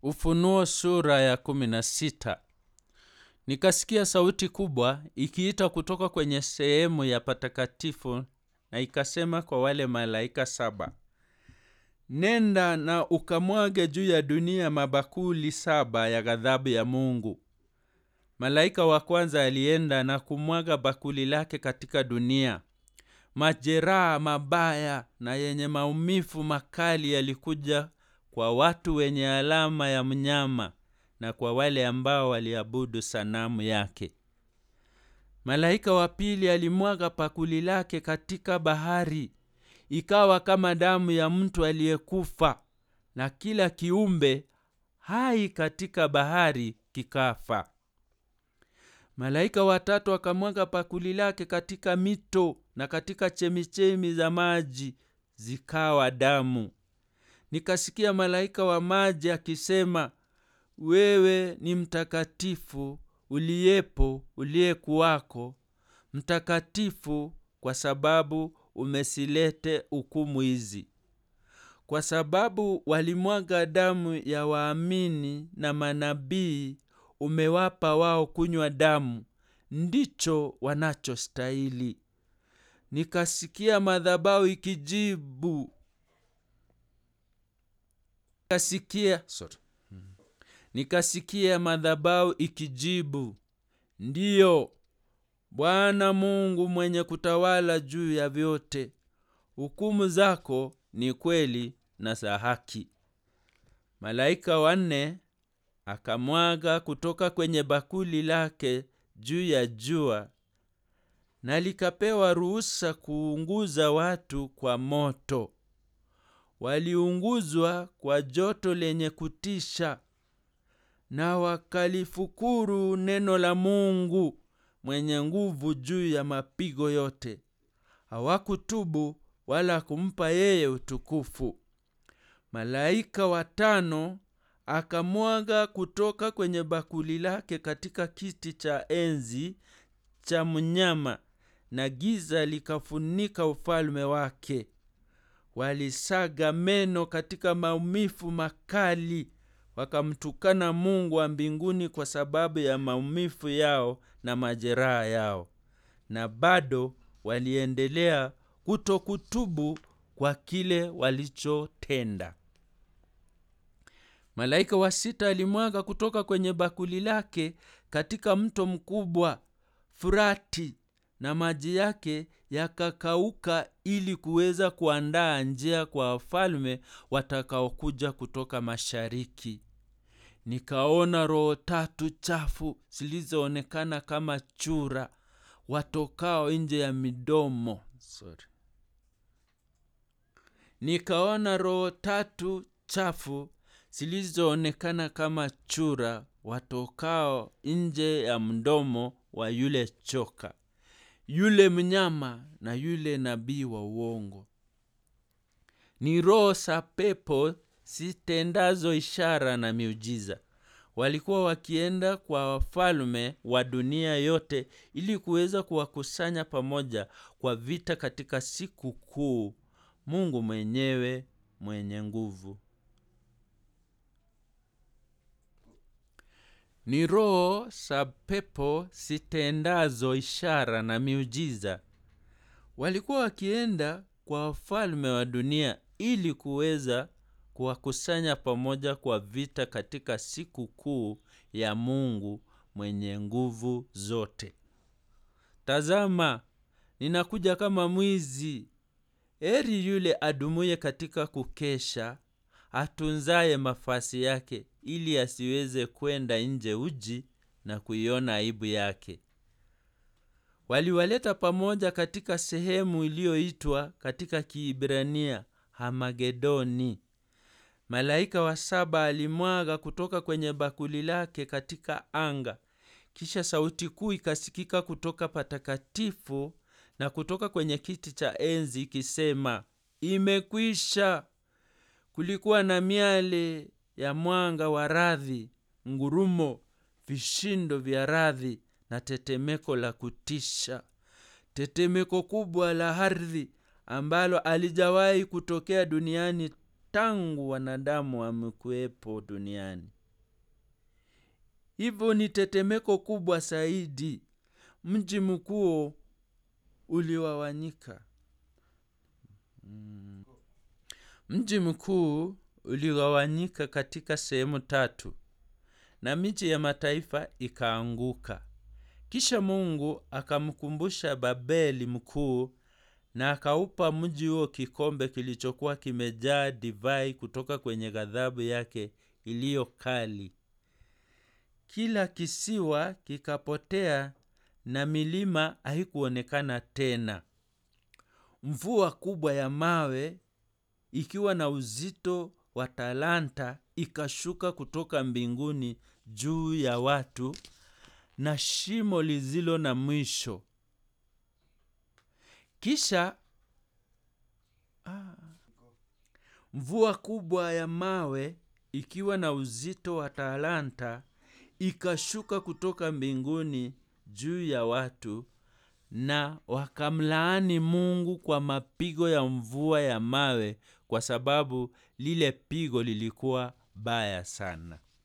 Ufunuo sura ya kumi na sita. Nikasikia sauti kubwa ikiita kutoka kwenye sehemu ya patakatifu na ikasema kwa wale malaika saba, nenda na ukamwage juu ya dunia mabakuli saba ya ghadhabu ya Mungu. Malaika wa kwanza alienda na kumwaga bakuli lake katika dunia. Majeraha mabaya na yenye maumivu makali yalikuja kwa watu wenye alama ya mnyama na kwa wale ambao waliabudu sanamu yake. Malaika wa pili alimwaga bakuli lake katika bahari, ikawa kama damu ya mtu aliyekufa, na kila kiumbe hai katika bahari kikafa. Malaika watatu akamwaga bakuli lake katika mito na katika chemichemi za maji zikawa damu. Nikasikia malaika wa maji akisema, wewe ni mtakatifu uliyepo, uliyekuwako, mtakatifu kwa sababu umesilete hukumu hizi. Kwa sababu walimwaga damu ya waamini na manabii, umewapa wao kunywa damu, ndicho wanachostahili. Nikasikia madhabahu ikijibu nikasikia, sorry. Nikasikia madhabahu ikijibu, ndiyo Bwana Mungu mwenye kutawala juu ya vyote, hukumu zako ni kweli na za haki. Malaika wanne akamwaga kutoka kwenye bakuli lake juu ya jua, na likapewa ruhusa kuunguza watu kwa moto. Waliunguzwa kwa joto lenye kutisha, na wakalifukuru neno la Mungu mwenye nguvu juu ya mapigo yote. Hawakutubu wala kumpa yeye utukufu. Malaika watano akamwaga kutoka kwenye bakuli lake katika kiti cha enzi cha mnyama, na giza likafunika ufalme wake. Walisaga meno katika maumivu makali, wakamtukana Mungu wa mbinguni kwa sababu ya maumivu yao na majeraha yao, na bado waliendelea kutokutubu kwa kile walichotenda. Malaika wa sita alimwaga kutoka kwenye bakuli lake katika mto mkubwa Furati, na maji yake yakakauka ili kuweza kuandaa njia kwa wafalme watakaokuja kutoka mashariki. Nikaona roho tatu chafu zilizoonekana kama chura watokao nje ya midomo. Sorry. Nikaona roho tatu chafu zilizoonekana kama chura watokao nje ya mdomo wa yule choka, yule mnyama na yule nabii wa uongo. Ni roho za pepo zitendazo ishara na miujiza. Walikuwa wakienda kwa wafalme wa dunia yote ili kuweza kuwakusanya pamoja kwa vita katika siku kuu Mungu mwenyewe mwenye nguvu. Ni roho za pepo zitendazo ishara na miujiza. Walikuwa wakienda kwa wafalme wa dunia ili kuweza kuwakusanya pamoja kwa vita katika siku kuu ya Mungu mwenye nguvu zote. Tazama, ninakuja kama mwizi. Heri yule adumuye katika kukesha, atunzaye mafasi yake, ili asiweze kwenda nje uji na kuiona aibu yake. Waliwaleta pamoja katika sehemu iliyoitwa katika Kiibrania Hamagedoni. Malaika wa saba alimwaga kutoka kwenye bakuli lake katika anga. Kisha sauti kuu ikasikika kutoka patakatifu na kutoka kwenye kiti cha enzi ikisema, imekwisha. Kulikuwa na miale ya mwanga wa radhi, ngurumo, vishindo vya radhi na tetemeko la kutisha, tetemeko kubwa la ardhi ambalo alijawahi kutokea duniani tangu wanadamu wamekuwepo duniani. Hivyo ni tetemeko kubwa zaidi. Mji mkuu uligawanyika. Mm. Mji mkuu uligawanyika katika sehemu tatu na miji ya mataifa ikaanguka. Kisha Mungu akamkumbusha Babeli mkuu na akaupa mji huo kikombe kilichokuwa kimejaa divai kutoka kwenye ghadhabu yake iliyo kali. Kila kisiwa kikapotea na milima haikuonekana tena. Mvua kubwa ya mawe ikiwa na uzito wa talanta ikashuka kutoka mbinguni juu ya watu na shimo lisilo na mwisho. Kisha ah, mvua kubwa ya mawe ikiwa na uzito wa talanta ikashuka kutoka mbinguni juu ya watu na wakamlaani Mungu kwa mapigo ya mvua ya mawe kwa sababu lile pigo lilikuwa baya sana.